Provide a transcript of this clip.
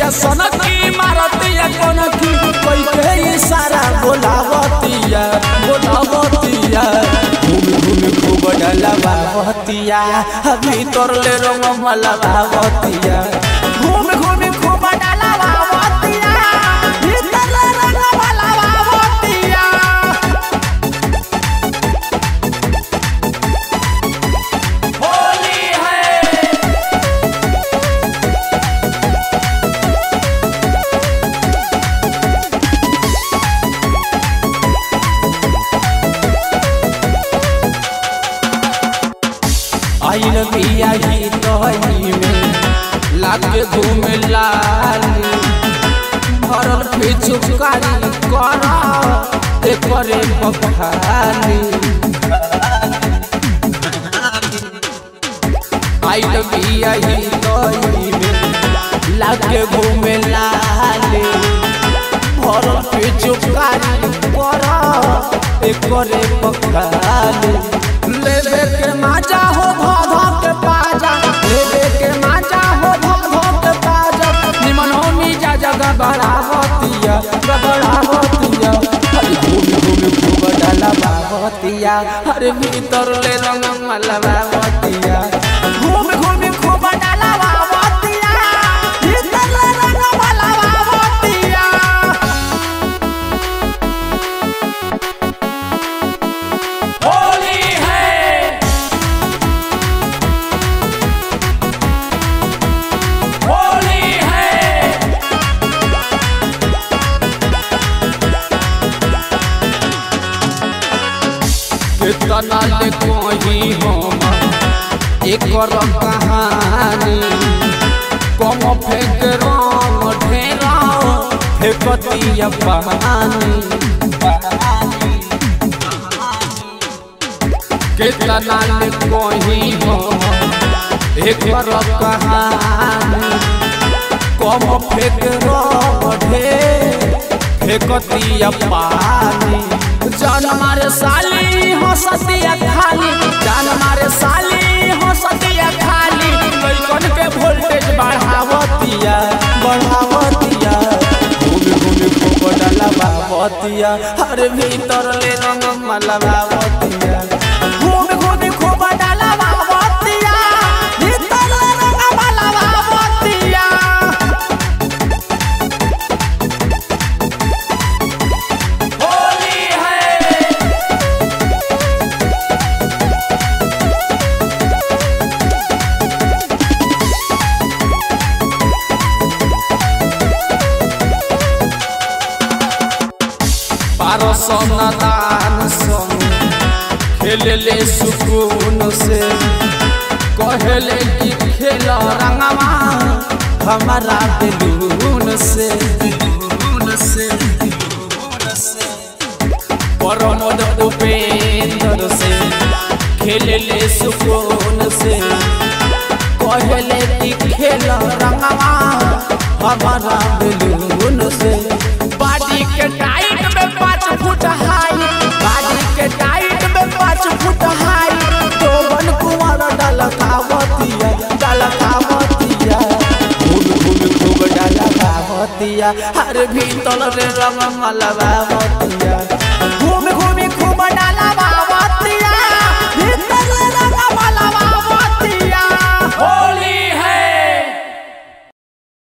छतिया सनकी मारतिया कनकी कोई के इशारा बोलावतिया बोलावतिया घूम घूम खूब डलवावतिया भीतर ले रंग मलवावतिया घूम घूम खूब डलवावतिया भीतर ले रंग मलवावतिया होली है आइल बिया ही तोहनी में लागे घूमे लाली भरल पिचुकारी कर एकरे बखाली आइल बिया ही तोहनी में लागे घूमे लाली भरल पिचुकारी कर एकरे बखाली लेबे के माजा हो धो के पाजा लेबे के माजा हो धो के पाजा निमन हो मीजा जगह बढ़ावतिया बढ़ावतिया हर घूम घूम खूब डाला बावतिया हर भीतर ले रंग मलबावतिया घूम घूम खूब डाला बावतिया भीतर ले रंग मलबावतिया होली है होली है कितना ले कोई हम एकर कहानी कम फेंक रंग ढेरा फेंकतिया पानी कितना ले कोई हम एकर कहानी कम फेंक रंग ढेर फेंकतिया पानी जान मारे साली हंसतिया खाली जान मारे साली हंसतिया खाली लइकन के वोल्टेज बढ़ावतिया बढ़ावतिया घूम घूम खूब डलवावतिया हर भीतर ले रंग मलवावतिया घूम घूम खूब डलवावतिया भीतर ले रंग मलवावतिया होली है पारसन दान संग खेलले सुकून से कहले कि खेल रंगवा हमारा दिलून से दिलून से परमोद उपेंद्र से खेलले सुकून से कहले कि खेल रंगवा हमारा दिलून से बाडी के टाइट में पाँच फुट हाई बाडी के टाइट में पाँच फुट हाई तो बन कुंवर डलकावतिया डलकावतिया घूम घूम खूब डलकावतिया हर भीतर रे रंग मलबावतिया